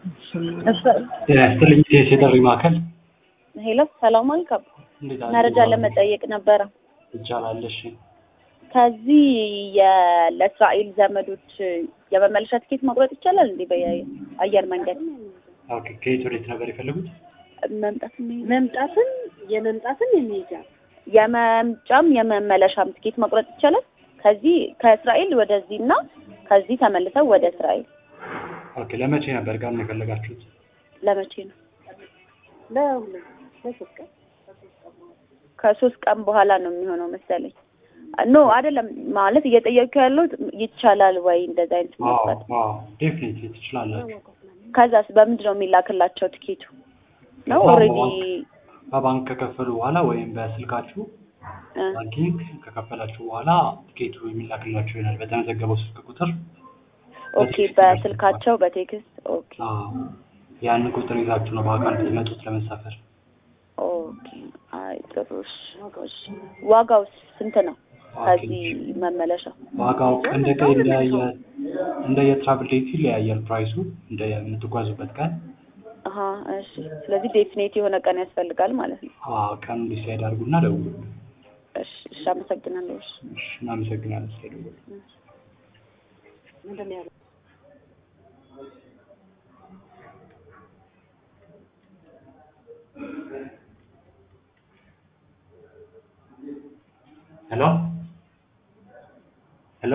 ጤና ይስጥልኝ ኢቢኤስ የጥሪ ማዕከል ሄሎ ሰላም አልካም እንዴት አሉ? መረጃ ለመጠየቅ ነበረ። ይቻላል። እሺ ከዚህ የ- ለእስራኤል ዘመዶች የመመለሻ ትኬት መቁረጥ ይቻላል እንዴ? በአየር መንገድ ኦኬ። ከየት ወዴት ነበር የፈለጉት? መምጣት መምጣትን የመምጣትን የሚሄጃ የመምጫም የመመለሻም ትኬት መቁረጥ ይቻላል። ከዚህ ከእስራኤል ወደዚህ እና ከዚህ ተመልሰው ወደ እስራኤል ኦኬ። ለመቼ ነበር ቀን የፈለጋችሁት? ለመቼ ነው? ለሁለት ለሶስት ቀን ከሶስት ቀን በኋላ ነው የሚሆነው መሰለኝ። ኖ አይደለም ማለት እየጠየኩ ያለሁት ይቻላል ወይ እንደዛ አይነት አዎ መቁረጥ። አዎ፣ ዴፊኒትሊ ትችላላችሁ። ከዛስ በምንድን ነው የሚላክላቸው ትኬቱ? ነው አዎ፣ ኦልሬዲ በባንክ ከከፈሉ በኋላ ወይም በስልካችሁ ባንኪንግ ከከፈላችሁ በኋላ ቲኬቱ የሚላክላችሁ ይሆናል በተመዘገበው ስልክ ቁጥር። ኦኬ፣ በስልካቸው በቴክስት ኦኬ አዎ፣ ያንን ቁጥር ይዛችሁ ነው በአካል የምትመጡት ለመሳፈር። ኦኬ። አይ ጥሩ እሺ፣ እሺ። ዋጋው ስንት ነው? ከዚህ መመለሻ ዋጋው እንደ ቀን እንደየ እንደ የትራቭል ዴት ይለያያል ፕራይሱ እንደ የምትጓዙበት ቀን። አሀ እሺ። ስለዚህ ዴፊኔት የሆነ ቀን ያስፈልጋል ማለት ነው። አዎ ቀኑ ዲሳይድ አድርጉና ደውሉ። እሺ፣ እሺ። አመሰግናለሁ። እሺ። እሺ፣ እናመሰግናለን ስለደወሉ። ምንድን ነው ያለው? ሄሎ ሄሎ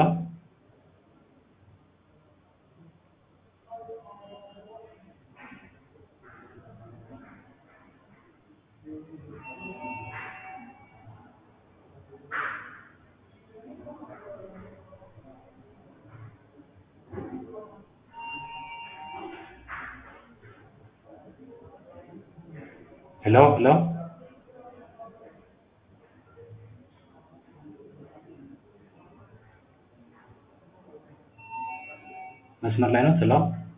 ሄሎ ሄሎ መስመር ላይ ነው። ሄሎ